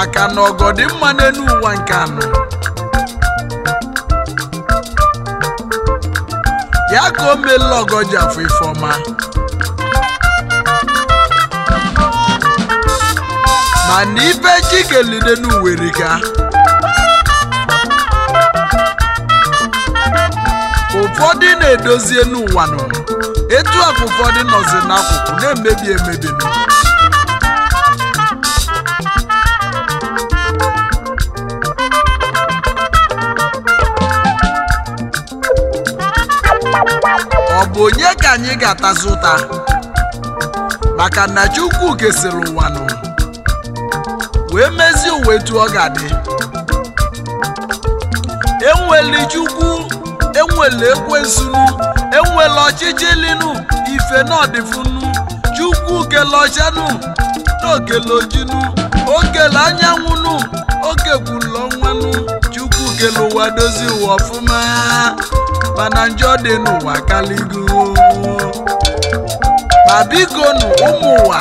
maka na ọgọ dị mma n'elu ụwa nke anọ ya ka o meela ọgọ ji afọ ifeọma mana ife chi kelide n'uwerika ụfọdụ na-edozie n'ụwa nọ etu a ka ụfọdụ nọzi n'akụkụ na-emebi emebi nọ ọ bụ onye ka anyị ga-atazi ụta maka na chukwu kesịrị ụwa nụ wee mezie ụwa etu ọ ga-adị enweli chukwu enwele ekwensunu enwele ọchịchị linu ife n'ọdịfunu chukwu kele ọchanụ n'okele ojinu okele anyanwụnụ okekwulu ọnwanụ chukwu kele ụwa dozie ụwa ọfụma mana njọ dị n'ụwa kaligo ma biko nụ ụmụ ụwa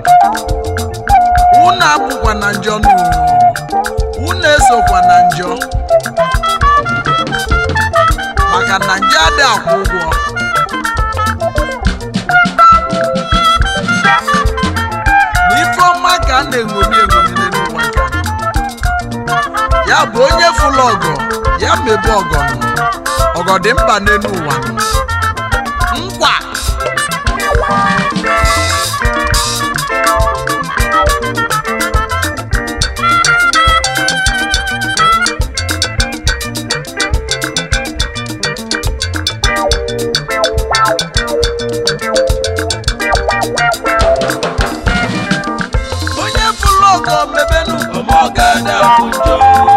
unu abụkwa na njọ nụ unu esokwa na njọ maka na nje adị akwụ ụgwọ na ife ọma ka a na-eṅomi eṅomi n'elu ụwa nke a. ya bụ onye fụlụ ọgọ ya mebe ọgọ nụ ọgọ dị mkpa n'elu ụwa nụ nkwa onye fụlụ ọgọ mebenu ọmọ gada fún jọ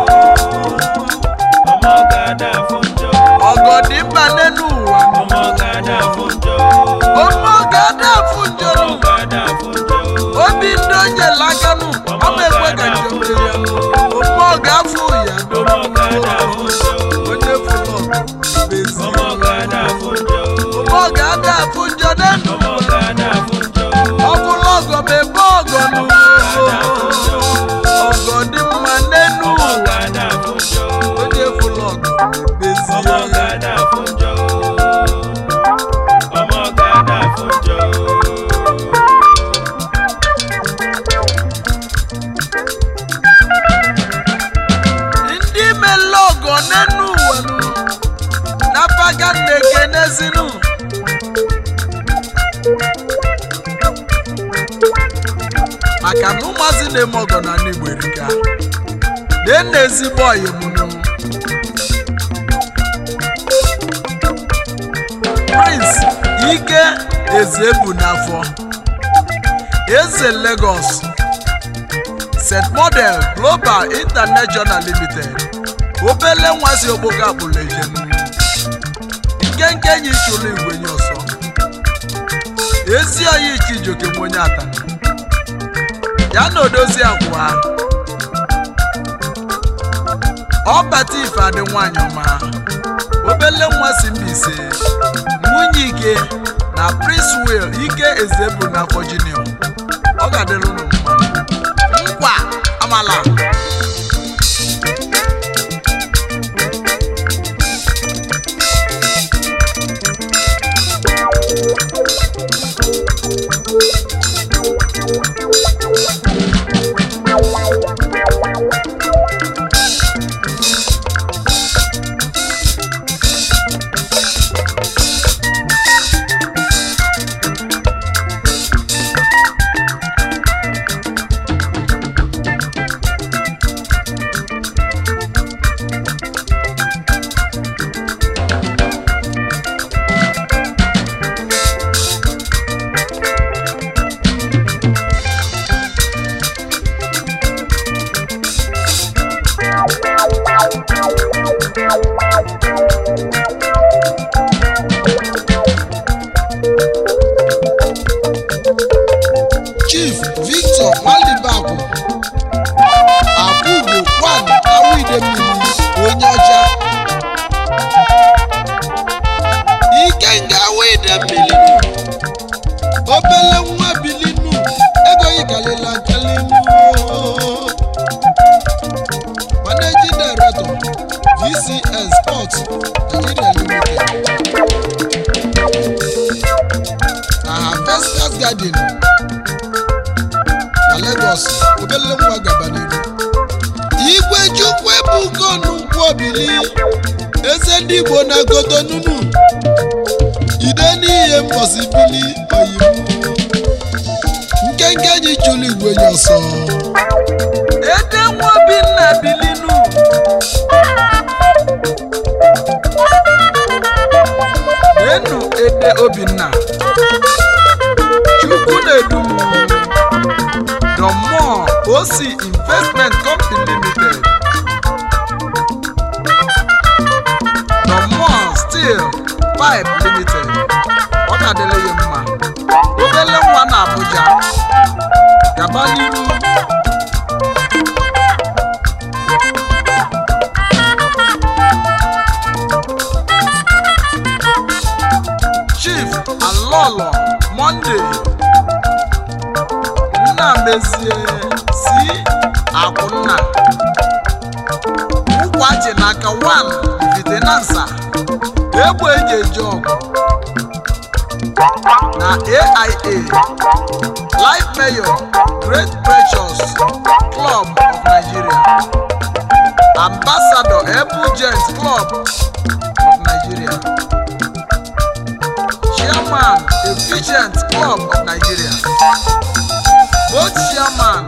ọmọ gada fún jọ ọgọ dị mkpa n'elu ụwa nụ ọmọ gada fún jọ ọmọ ga-ada afụ njọrọ ọmọ gada fún jọ obi ndị onye lakanụ ọma ekwe ka njem ya ọmọ ga-afụ ya ọmọ gada fún jọ onye fụlụ ọgọ bezi ọmọ gada fún jọ ọmọ ga-ada afụ njọ n'elu ọmọ gada fún jọ ọbụla ọgọ ma ebe ọgọ nụ ọgọ dị mma n'elu ọmọ ụwa gada fún jọ onye fụlụ ọgọ bezi ọmọ gada fún jọ ọmọ gada fún jọ. ndị mele ọgọ n'elu ụwa nụ n'apaga na-ekenezinu maka na ụmụazị na-eme ọgọ na ndị Igbo erika na ezigbo ọyịmụnụ Prince Ike Ezebu n'afọ Eze Lagos St. Model Global International Limited obele nwazi okpoko akpụrụ ejenu nkenke enyi chụrụ igwenye ọsọ ezi oyi Chijioke nwe onye atana ya na odozi akwa ọbata ife adị nwanyị ọma obele nwa si Mbaise nwunye ike na Prince Will ike ezebu na afọ junior ọ ga-adịrị unu mma nkwa amala chief victor nwalibakwu akwụgo kwan awide mmiri onye ọcha ikenga awide mmiri obele nwa bilinu ego yikalila nkalinu dcn sports nigeria limited na harvesters garden na lagos obele nwa gaba n'iru igwe chukwu ebuka ọnụnkwụ obili eze ndị igbo na kotonunu ide n'ihe mbọsibili oyibo nkenke ji chụlụ igwe nye ọsọ ede nwa obinna bilinu nenu ede obinna chukwu na-edu the more oc investment company limited the more steel pipe limited ọ ga-adịle ya mma obele nwa na abuja gaba n'iru chief alolo monday nnamezie si akwụnna ụkwachi n'aka 1 vitinansa egbe eji eji ọgụ na aia life mayor great precious club of nigeria ambassador ebugent club of nigeria chairman efficient club of nigeria both chairman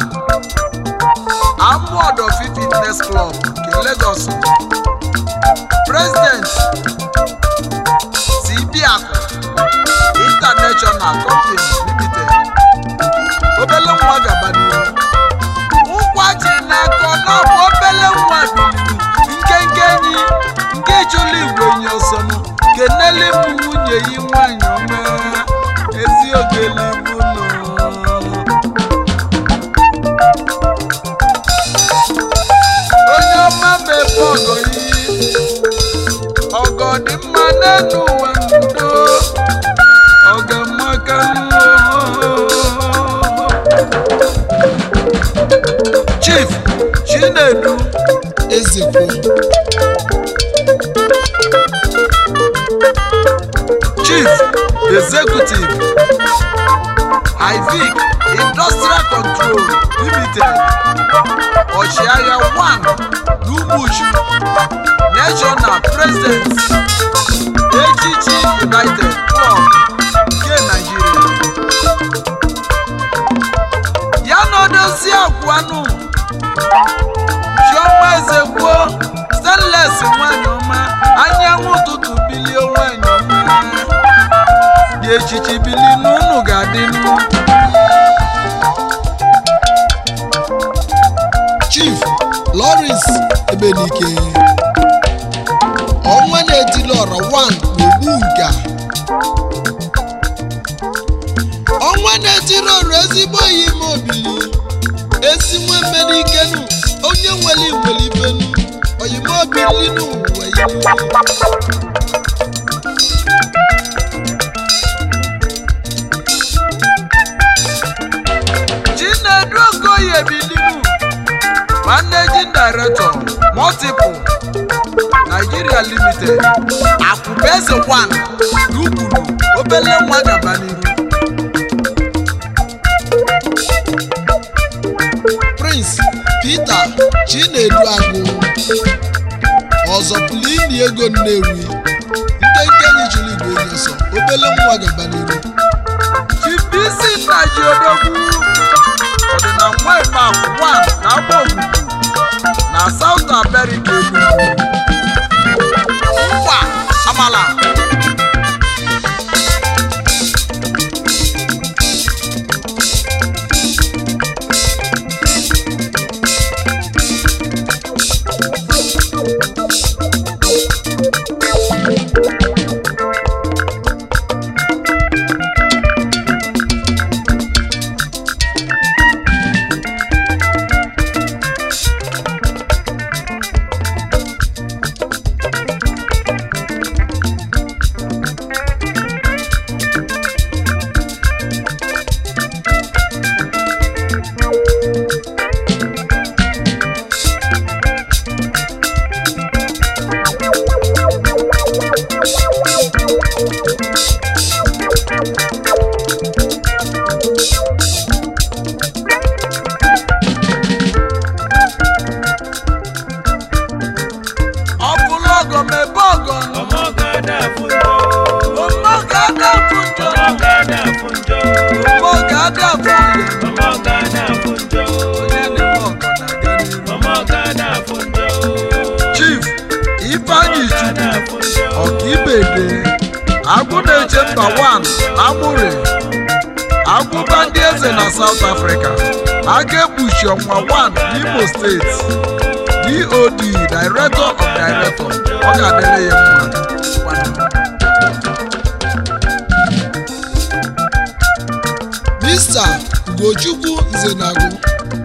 amuodofi fitness club nke lagos president cbiaku international company limited obele nwa gaba n'ihu ụkwa ji n'aka n'ọbụ obele nwa biliri nkenke enyi nke chụlụ igwe nye ọsọnụ kenele m nwunye yi nwanyị ọma ezi ogelibu nọ onye ọma mebe ọgọ yi ọgọ dị mma n'elu ụwa ndo ọgọ maka chief chinedu ezekwo chief executive ivic industrial control limited ọchịagha 1 n'ugbuchu national president echichi united club nke nigeria ya na odozi agwanụ chioma ezekwo stanles nwanyị ọma anyanwụ ụtụtụ bilie nwanyị ọma dị echichi bili n'ụnụ ga-adị nụ chief lawrence ebenike ọnwa na-etili ọrọ 1 n'ogbu nka ọnwa na-etiri ọrọ ezigbo oyi ime obili ezi nwe mmenikenu onye nwere iwere ibenu oyime obili n'ụwa ilu chinedu okoye bilimu managing director multiple nigeria limited akwụbeze 1 n'ukwuru obele nwa gaba n'iru prince peter chinedu agụ ọzọ plini ego nnewi nkenke nyichiri igwe nyesọ obele nwa gaba n'iru chibisi nna ji odogwu ọdịna nwa ịkpakụ 1 na agba ogbugbu na south america enugu nkwa amala ọmọgada fún jọ ọmọgada fún jọ ọmọgada fún jọ ọmọgada fún yẹ ọmọgada fún jọ onye na-eme ọgọ na-aga n'ihu ọmọgada fún jọ chief ifeanyi chukwu ọmọgada fún jọ ọkaibede agwụ na-eche mba 1 amụre agwụba ndị eze na south africa aga ekpuchi ọnwa 1 n'imo steeti dod director of director ọ ga-adịrị ya mma mr ugochukwu nzenagụ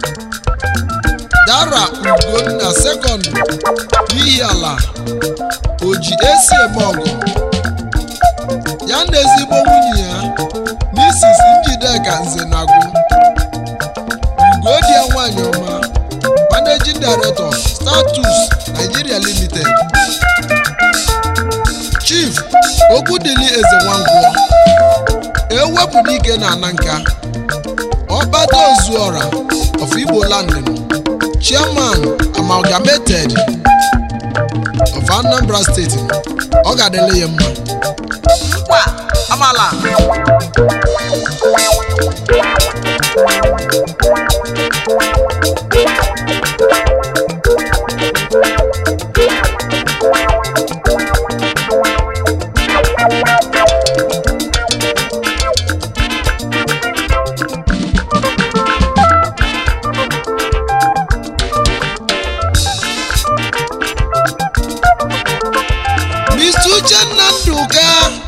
dara ugonna sekọndụ n'ihi ala oji esi eme ọgụ ya na ezigbo nwunye ya mrs njideka nzenagụ ugodia nwanyị ọma managing director status nigeria limited chief okwudili eze nwangwọ ewepụta ike na ana nka ọkpata ozuọra of igbo landing chairman amalgamated of anambra steeti ọ ga-adịle ya mma nkwa amala mr uchenna ndụka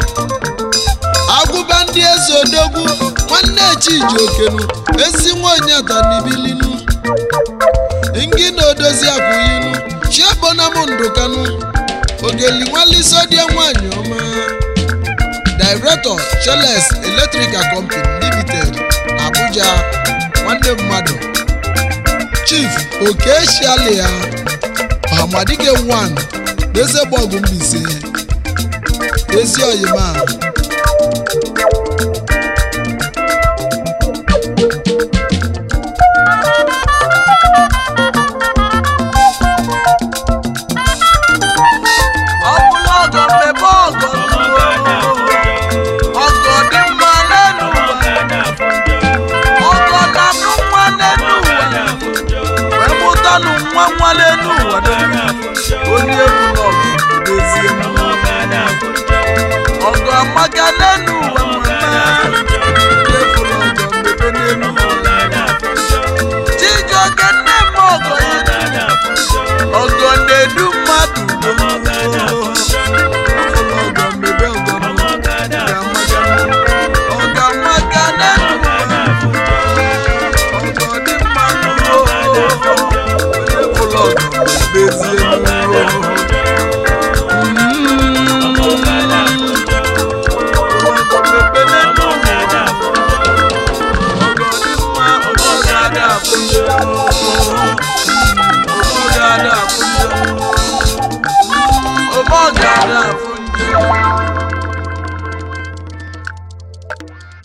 agwụba ndị eze odogwu nwanne chiji okenu ezi nwanyị atanibilinu ngi na odozi akwụyinu chiabonam ndụkanu ogeli nwalisodia nwanyị ọma director cheles electrical company limited abuja nwanne mmadụ chief okeshialia ọhamadike 1 n'ezegbogu mbise ezi oyima ọ bụla ọgọ mmebe ọgọ ọmọgada fún jọ ọgọ dị mma n'elu ụwa ọmọgada fún jọ ọgọ na-amụ nwa n'elu ụwa ọmọgada fún jọ wee mụtanụ nwa nwa n'elu ụwa ọmọgada fún jọ onye egwu n'ọgụ dozie m ọmọgada fún jọ ọgọ amaka n'elu ụwa mama efula ọgọ mmebe n'elu ụwa ọmọgada fún jọ chijioke nne m ọgọ ya ọmọgada fún jọ ọgọ na-edu mmadụ ọmọgada fún jọ efula ọgọ mmebe ọgọ m ọmọgada fún ọgọ ọgọ amaka n'elu ụwa fún jọ ọgọ dị mma efula ọgọ mebezie n'ụwa ọgọ mmebe n'elu ụwa Ọmọ gàdá fún jẹ́.